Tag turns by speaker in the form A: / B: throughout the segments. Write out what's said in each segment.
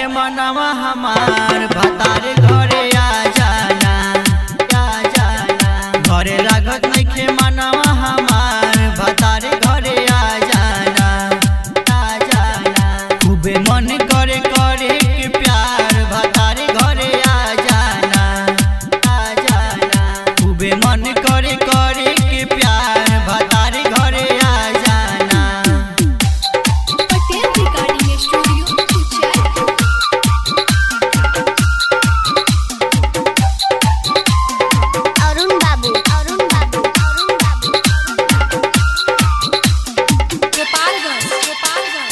A: मनवा हमार भतारे घरे आ जाना आ जाना घरे लागत नइखे मनवा हमार भतारे घरे आ जाना आ जाना खूबे मन करे करे के प्यार भतारे घरे आ जाना आ जाना खूबे मन करे करे के प्यार भतारे घरे आ जाना
B: पटेल रिकॉर्डिंग स्टूडियो उचाई
C: অরুণ বাবু অরুণ বাবু অরুণ বাবু
B: गोपालगंज गोपालगंज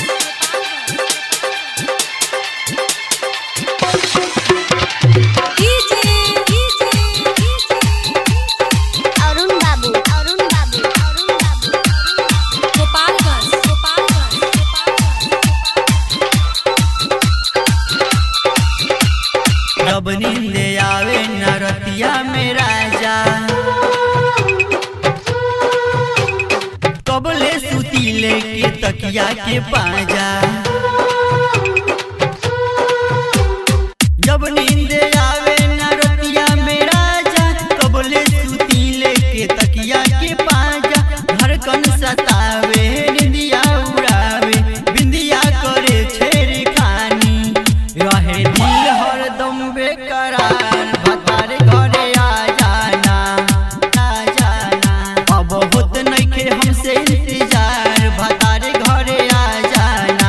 C: অরুণ বাবু অরুণ বাবু অরুণ বাবু
B: गोपालगंज गोपालगंज
A: जब नींद आवे न रतिया में राजा कबले सुती लेके तकिया के पाजा जब नींद आवे न रतिया में राजा कबले सुती लेके तकिया के पाजा धड़कन सतावे निंदिया उड़ावे बिंदिया करे छेड़ी खानी रहे दिल हरदम बेकरार भतारे घरे आ जाना आ जाना अब होत नइखे हमसे इंतजार भतारे घरे आ जाना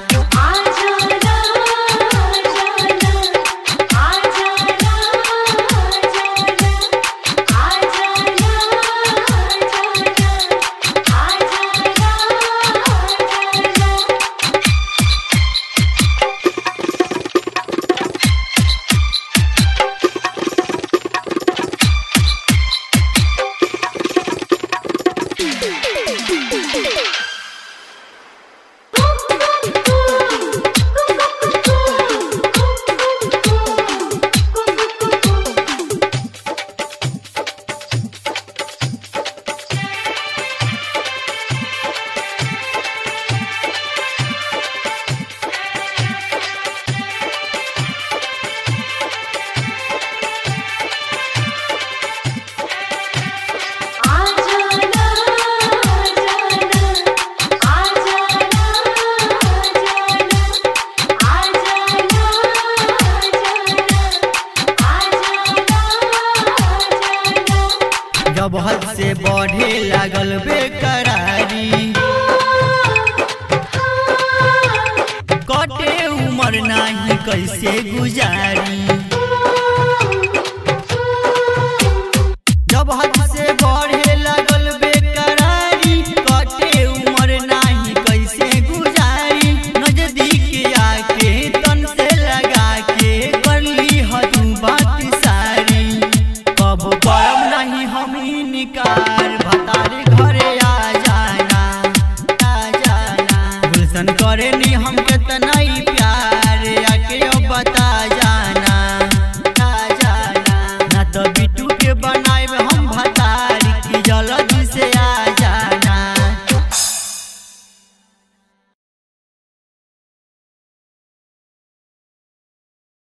A: जब हद से बढ़े लागल बेकरारी कटे उमर नाही कैसे गुजारी जब हद से बढ़े लागल बेकरारी कटे उमर नाही कैसे गुजारी नजदीक आके तन से लगा के करली हदू बात सारी कब करम नहीं हम ही निकार भतारे घरे आ जाना आ जाना गुलशन करे नी हम कितना ही प्यार आके अब बता जाना आ जाना ना तो बिटू के बनाए हम भतारी की जल्दी से आ